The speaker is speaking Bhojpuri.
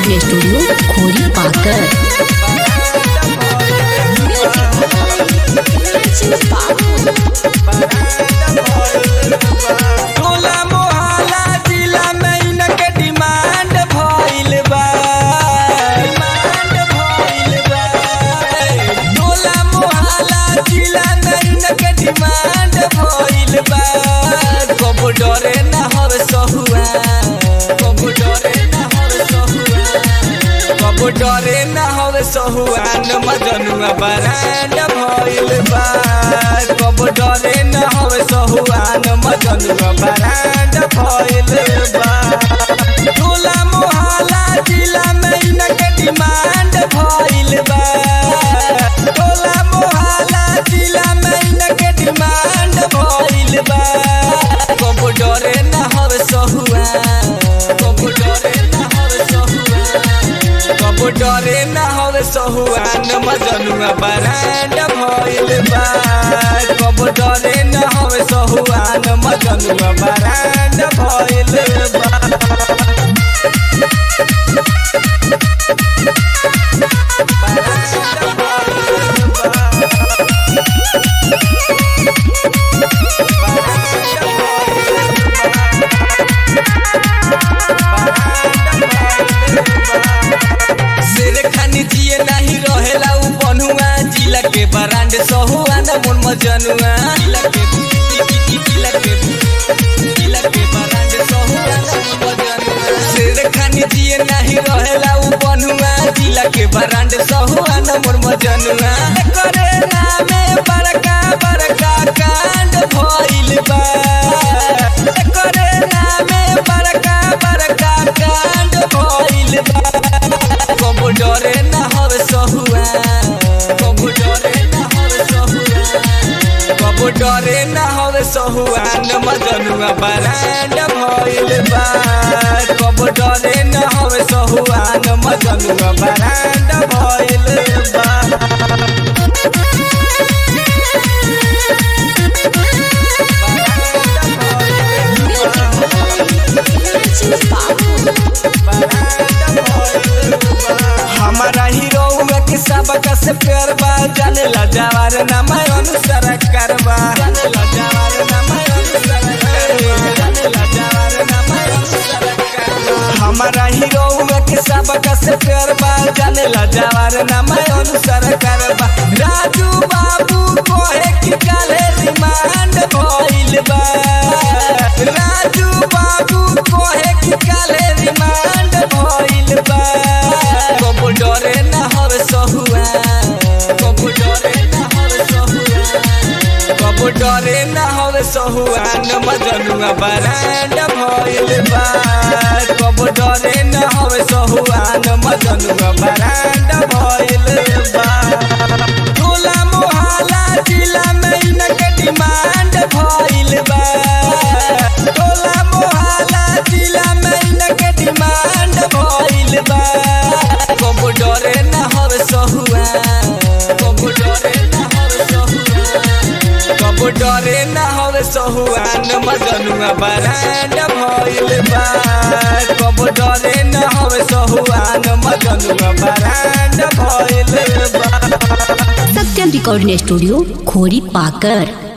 रिकॉर्डिंग स्टूडियो खोरी पाकर टोला मोहल्ला जिला में इनके डिमांड भइल बा डिमांड भइल बा टोला मोहल्ला जिला में इनके डिमांड भइल बा कब डरे ना हवे सहुआ कब डरे ना हवे सहुआ कब डरे ना हवे सहुआ न मजनुआ बरांड भइल बा कब डरे ना हवे सहुआ न मजनुआ बरांड भइल बा टोला मोहल्ला जिला में इनके डिमांड भइल बा टोला मोहल्ला जिला में इनके डिमांड भइल बा कब डरे ना हवे सहुआ कब डरे ना हवे सहुआ कब डरे ना हवे सहुआ न मजनुआ बरांड भइल बा कब डरे ना हवे सहुआ न मजनुआ बरांड भइल बा शेर खानी जिए नहीं रहेला उ बनुआ जिला के बरांड सहुआ न मन मजनुआ जिला के जिला के जिला के बरांड सहुआ न मन मजनुआ शेर खानी जिए नहीं रहेला उ बनुआ जिला के बरांड सहुआ न मन मजनुआ करे नामे बड़का बड़का कांड भइल बा करे नामे बड़का बड़का कांड भइल बा कब डरे ना हवे सहुआ कब डरे ना हवे सहुआ कब डरे ना हवे सहुआ न मजनुआ बरांड भइल बा कब डरे ना हवे सहुआ न मजनुआ बरांड भइल बा हमारा हीरो के सबका से प्यार बा जाने ला जवार ना मैं अनुसार करबा जाने ला जवार ना मैं अनुसार करबा जाने ला जवार ना मैं अनुसार करबा हमारा हीरो के सबका से प्यार बा जाने ला जवार ना मैं अनुसार करबा राजू बाबू कोहे की काले रिमांड भइल बा राजू बाबू कोहे की काले रिमांड भइल बा कब डरे ना हवे सहुआ कब डरे ना हवे सहुआ कब डरे ना हवे सहुआ न मजनुआ बरांड भइल बा कब डरे ना हवे सहुआ न मजनुआ बरांड भइल बा टोला मोहल्ला जिला में इनके डिमांड भइल बा टोला मोहल्ला जिला में इनके डिमांड भइल बा कब डरे ना हवे सहुआ कब डरे ना हवे सहुआ कब डरे ना हवे सहुआ न मजनुआ बरांड भइल बा कब डरे ना हवे सहुआ न मजनुआ बरांड भइल बा सत्यम रिकॉर्डिंग स्टूडियो खोरी पाकर